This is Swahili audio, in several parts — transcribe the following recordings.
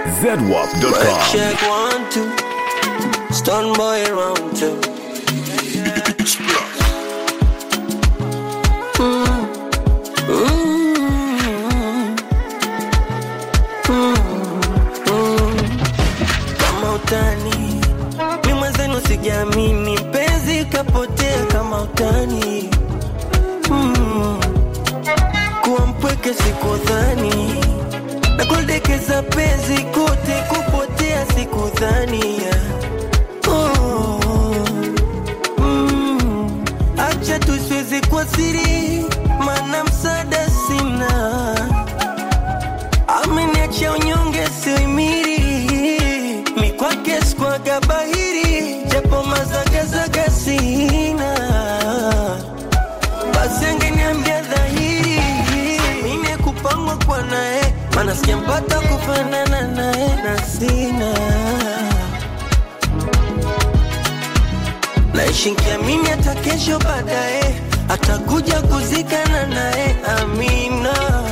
zedwap.com. Check one, two. Stun boy round two. Mm. Mm. Mm. Kama utani mi mwenzenu sijaamini penzi kapotea kama utani mm. kuwa mpweke sikudhani na kuldekeza penzi kote kupotea sikudhania oh. mm. acha tusiwezi kwa siri mana msaada sina ameniacha unyonge sioimiri mikwake skwaga bahiri japo mazagazaga sina basi angeniambia dhahiri mine kupangwa kwa naye mana sijampata kufanana naye na sina naishi nkiamini hata kesho baadaye atakuja kuzikana naye amina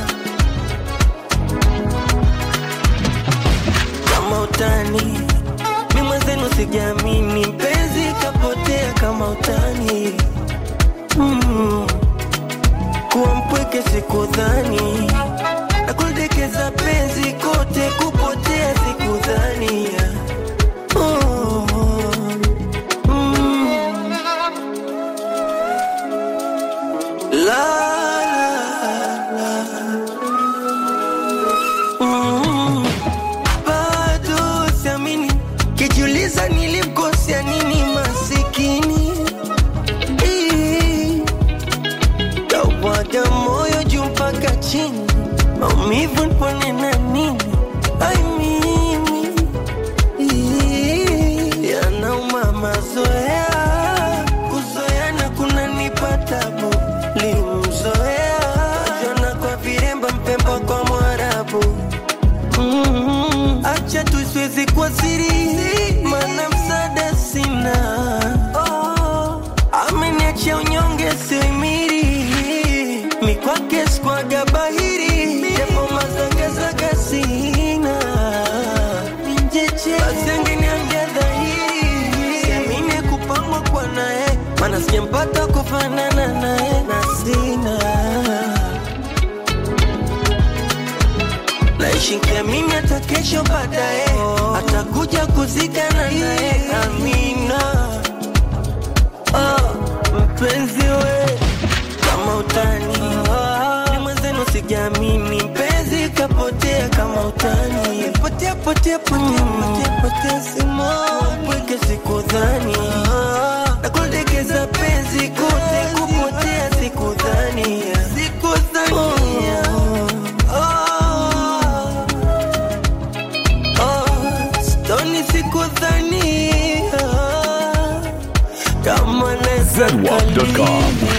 kama utani mi mwenzenu sijaamini mpenzi kapotea kama utani mm. kuwa mpweke sikudhani na kuldekeza penzi kote kupotea sikudhania oh. mm. la, la, la. Mm. bado siamini kijiuliza nilimkosea nini masikini Ii. Kawada moyo juu mpaka chini, maumivu nipone na nini? Ai mimi Ii, yanauma mazoea, kuzoeana kunanipa tabu. Limzoea jana kwa viremba, mpemba kwa Mwarabu. Mm, acha tusiwezi kwa siri, mana msaada sina. Oh, ameniacha unyonge sioimiri, mikwake skwaga bahiri, japo mazagazaga sina. Basi angeniambia dhahiri, siamini kupangwa kwa naye, mana sijampata kufanana naye na sina naishi nkiamini hata kesho baadaye atakuja kuzikana naye amina oh, mpenzi we kama utani ni mwenzenu sijaamini mpenzi kapotea kama utani potea potea potea potea potea simoni pweke sikudhani na kuldekeza penzi kote kupotea sikudhania sikudhania oh. Oh, stoni sikudhania kama naweza zedwap.com. kalini.